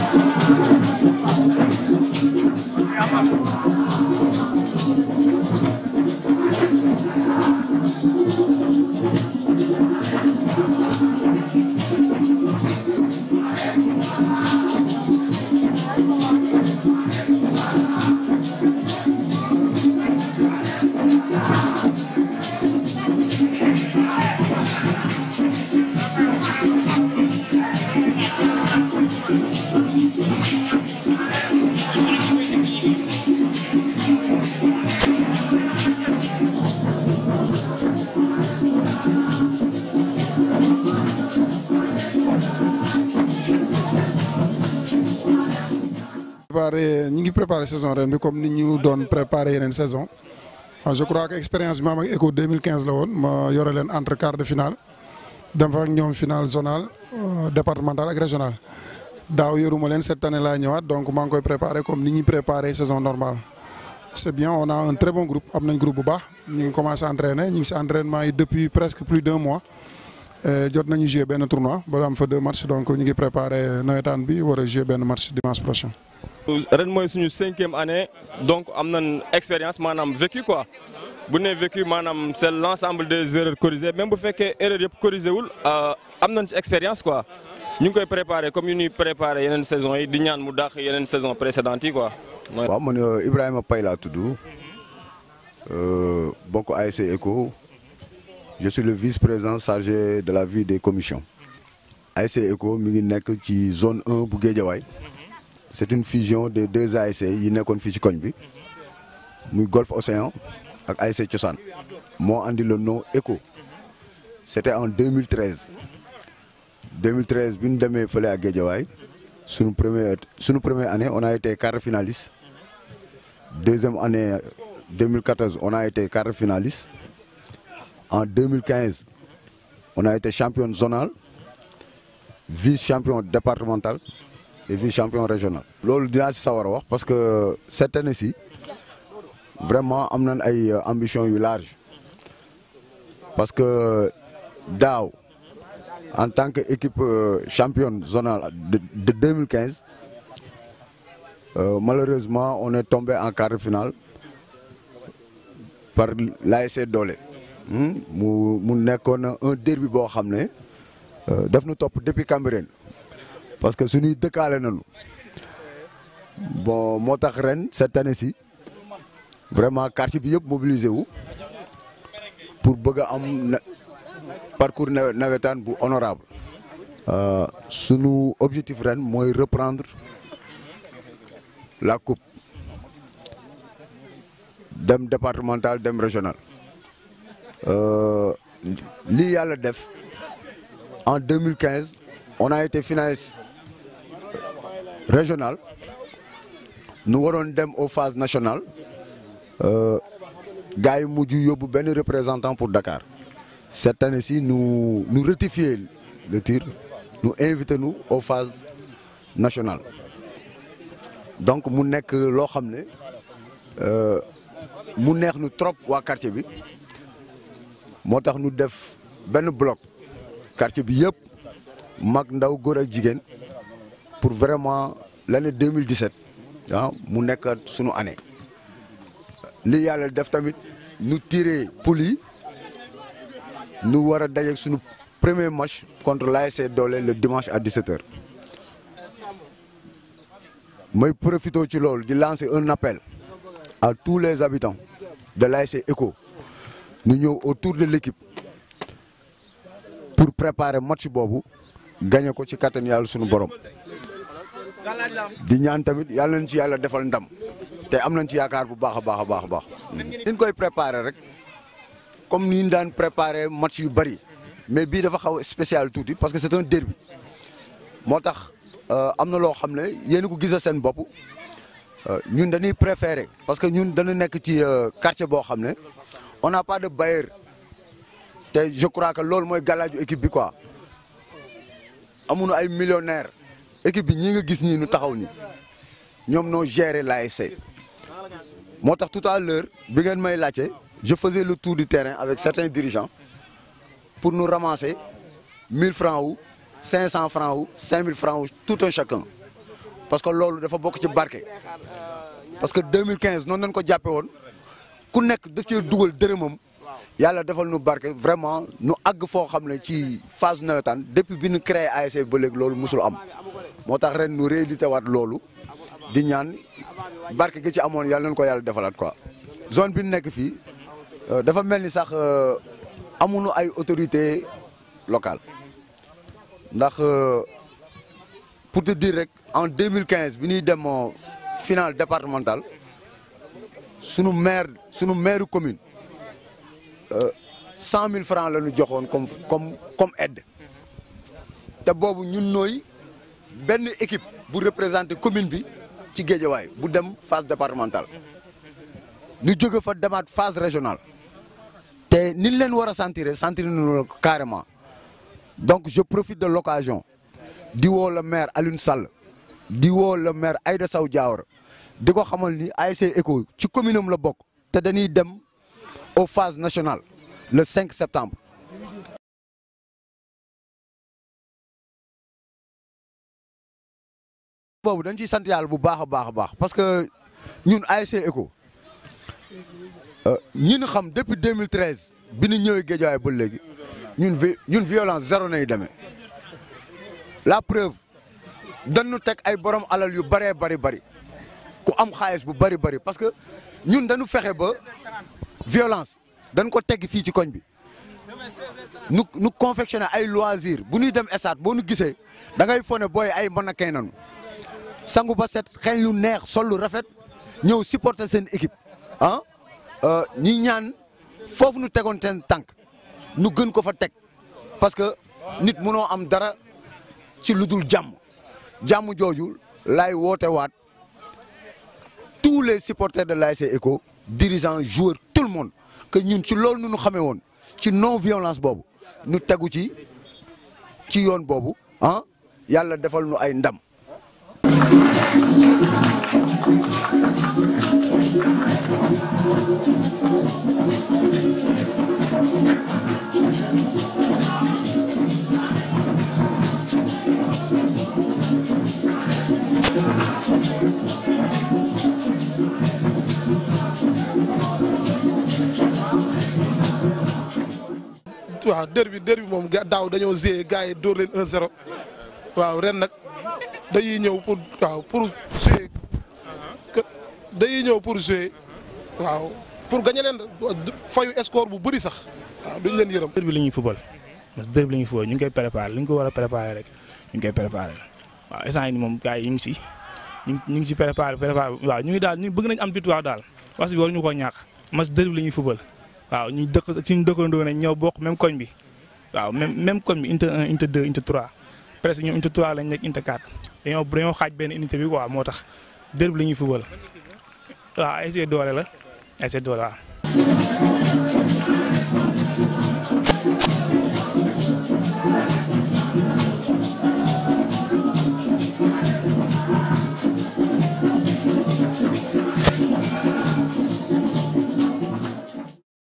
préparé ñi ngi préparé saison ren bi comme ni ñu doon préparé yeneen saison je crois que expérience bi ma am ak ECHO 2015 la woon ma yore leen entre quart de finale dem fa ak ñoom finale zonale départementale ak régional daaw yoruma leen cette année laa ñëwaat donc maa ngi koy préparé comme ni ñuy préparé saison normale. c'est bien on a un très bon groupe am nañ groupe bu baax ñu ngi commencé entraîner ñu ngi si entraînement yi depuis presque plus d'un mois jot nañu jouer benn tournoi ba am fa deux matchs donc ñu ngi préparé nawetaan bi war a jouer benn match dimanche prochain. ren mooy suñu cinquième année donc am nañ expérience maanaam vécu quoi bu nee vécu maanaam c'est l'ensemble des erreurs corrigées même bu fekkee erreur yëpp corrigé wul am nañ ci expérience quoi ñu ngi koy préparé comme yu ñuy préparé yeneen saison yi di ñaan mu dàq yeneen saison précédentes yi quoi. waaw man Ibrahima Paye laa tudd bokk ASC ECHO je suis le vice-président chargé de la vie des commissions ASC ECHO mi ngi nekk ci zone 1 bu Guédiawaye c'est une fusion des deux ASC yi nekkoon fii ci koñ bi muy Golf Océan ak ASC Cosaan moo andi le nom ECHO c'était en 2013 2013 bi ñu demee fële ak Guédiawaye sunu première sunu première année on a été quart finaliste deuxième année 2014 on a été quart finaliste en 2015 on a été champion zonal vice champion départemental et vice champion régional. loolu dinaa si sawar a wax parce que cette année-ci vraiment am nañ ay ambition yu large parce que daaw en tant que équipe championne zonale de de 2015 euh, malheureusement on est tombé en quart de finale par l'ASC Doole mu mu nekkoon un derby boo xam ne daf nu topp depuis Cambérène parce que suñuy dëkkaale nañu bon moo tax ren cette année-ci vraiment quartier bi yëpp mobilisé wu pour bëgg a am parcours nawetaan bu honorable sunu objectif ren mooy reprendre la coupe dem départemental dem régional lii yàlla def en 2015 on a été finaliste régional nu waroon dem aux phases nationales gars yi mujj yóbbu benn représentant pour Dakar cette année-ci nous nous rectifier le tir nous inviter nous aux phases nationales donc mu nekk loo xam ne mu neex nu trop waa quartier bi moo tax nu def benn bloc quartier bi yëpp mag ndaw góor ak jigéen pour vraiment l'année 2017 ah mu nekk sunu année li yàlla def tamit nu tiré poule yi nu war a dajeeg sunu premier match contre l'ASC Doole le dimanche à 17h may profité ci loolu di lancer un appel à tous les habitants de l'ASC ECHO ñu ñëw autour de l'équipe pour préparer match boobu gagné ko ci kattan yàlla sunu borom di ñaan tamit yàlla nañ ci yàlla defal ndam te am nañ ci yaakaar bu baax a baax a baax a baax. niñ koy préparer rek comme ni ñu daan préparer match yu bari mais bii dafa xaw spécial tuuti parce que c'est un derby moo tax am na loo xam ne yéen ko gisa seen bopp ñun dañuy préférer parce que ñun dañu nekk ci quartier boo xam ne on n'a pas de bailleur te je crois que loolu mooy galaaju équipe bi quoi amuñu ay millionnaires équipe bi ñii nga gis ñii nu taxaw ni ñoom noo gérer l'ASC moo tax tout à l'heure bi ngeen may laajte je faisais le tour du terrain avec certains dirigeants pour nous ramasser 1000 francs ou 500 francs ou 5000 francs ou tout un chacun parce que loolu dafa bokk ci barke parce que 2015 noonu nañ ko jàppe woon ku nekk daf cee dugal dërëmam yàlla defal nu barke vraiment nu àgg foo xam ne ci phase nawetaan depuis bi ñu créé ASC ba léegi loolu musul am moo tax ren nu réédité waat loolu di ñaan barke gi ci amoon yàlla nañ ko yàlla defalaat quoi. zone bi ñu nekk fii dafa mel ni sax amuñu ay autorités locales ndax pour te dire rek en 2015 bi ñuy dem finale départementale sunu maire sunu maire commune cent mille francs la ñu joxoon comme comme comme aide te boobu ñun nooy benn équipe bu représenter commune bi ci Guédiawaye bu dem phase départementale ñu jóge fa demaat phase régionale te ni leen war a sentir sentir nañu carrément donc je profite de l'occasion di woo le maire Alioune Sall di woo le maire Aïda Sow Diawara di ko xamal ni ASC ECCO ci commune am la bokk te dañuy dem aux phases nationales le 5 septembre. boobu dañ ciy sant yàlla bu baax a baax a baax parce que ñun ASC ECCO ñi ñu xam depuis 2013 bi ñu ñëwee Guédiawaye ba léegi ñun vi ñun violence zéro nay demee la preuve dañu teg ay borom alal yu bëree bari bari ku am xaalis bu bari bari parce que ñun dañu fexe ba violence dañ ko tegg fii ci koñ bi nu nu confectionné ay loisir bu ñuy dem stade boo nu gisee da ngay fone booy ay mën a kay nanu sangu ba set xeeñ lu neex sol lu rafet ñëw supporter seen équipe ah ñi ñaan foofu nu tegoon seen tànk nu gën ko fa teg parce que nit mënoo am dara ci lu dul jàmm jàmm jooju laay woote waat tous les supporters de l'ASC ECCO dirigeants joueurs tout le monde que ñun ci loolu nu ñu xamee woon ci non violence boobu nu tegu ci ci yoon boobu ah yàlla defal nu ay ndam. waaw dër bi dër bi moom daaw dañoo gérer gars yi dóor leen 1-0 waaw ren nag dañuy ñëw pour waaw pour jouer dañuy ñëw pour jouer waaw pour gagner leen fayu score bu bëri sax waaw duñ leen yërëm. dër bi la ñuy fubal parce que dër bi la ñuy fubal ñu ngi koy préparé li ñu ko war a préparé rek ñu ngi koy préparé waaw instant yii moom gars yi ñu ngi si ñu ngi si préparé préparé waaw ñu ngi daal ñu bëgg nañ am victoire daal parce que waruñu koo ñàkk mas dër bi la ñuy fubal. waaw ñu dëkk suñu dëkkandoo nañ ñoo bokk même koñ bi waaw même même koñ bi unité 1 unité 2 unité 3 presque ñoom unité 3 lañ nekk unité 4 dañoo dañoo xaaj benn unité bi quoi moo tax dër bi la ñuy fubal waaw ASC doole la ASC doole waaw.